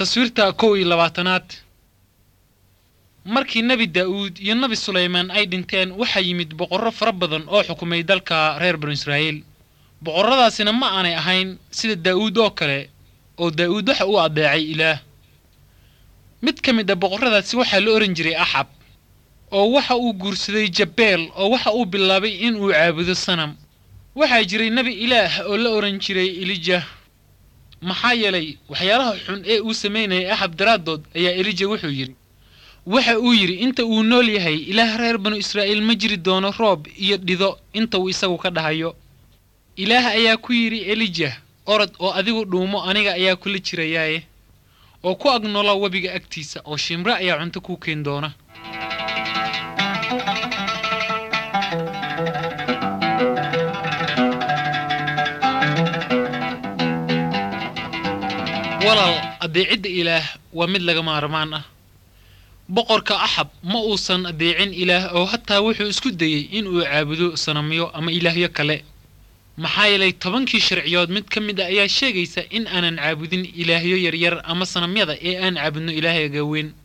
taswiirta kow iyo labaatanaad markii nebi daa'uud iyo nebi sulaymaan ay dhinteen waxaa yimid boqorro fara badan oo xukumay dalka reer banu israa'iil boqorradaasina ma aanay ahayn sida daa'uud oo kale oo daa'uud waxa uu addeecay ilaah mid ka mid a boqorradaasi waxaa la ohan jiray axab oo waxa uu guursaday jabeel oo waxa uu bilaabay in uu caabudo sanam waxaa jiray nebi ilaah oo la odhan jiray elija maxaa yeelay waxyaalaha xun ee uu samaynayay axab daraaddood ayaa elija wuxuu yidhi waxa uu yidhi inta uu nool yahay ilaah reer banu israa'iil ma jiri doono roob iyo dhido inta uu isagu ka dhahayo ilaah ayaa ku yidhi elija orod oo adigu dhuumo aniga ayaa kula jirayaaye oo ku ag noola webiga agtiisa oo shimre ayaa cunto kuu keen doona walaal addeecidda ilaah waa mid laga maarmaan ah boqorka axab ma uusan addeecin ilaah oo hataa wuxuu isku dayey inuu caabudo sanamyo ama ilaahyo kale maxaa yeelay tobankii sharciyood mid ka mid a ayaa sheegaysa in aanan caabudin ilaahyo yaryar ama sanamyada ee aan caabudno ilaahayga weyn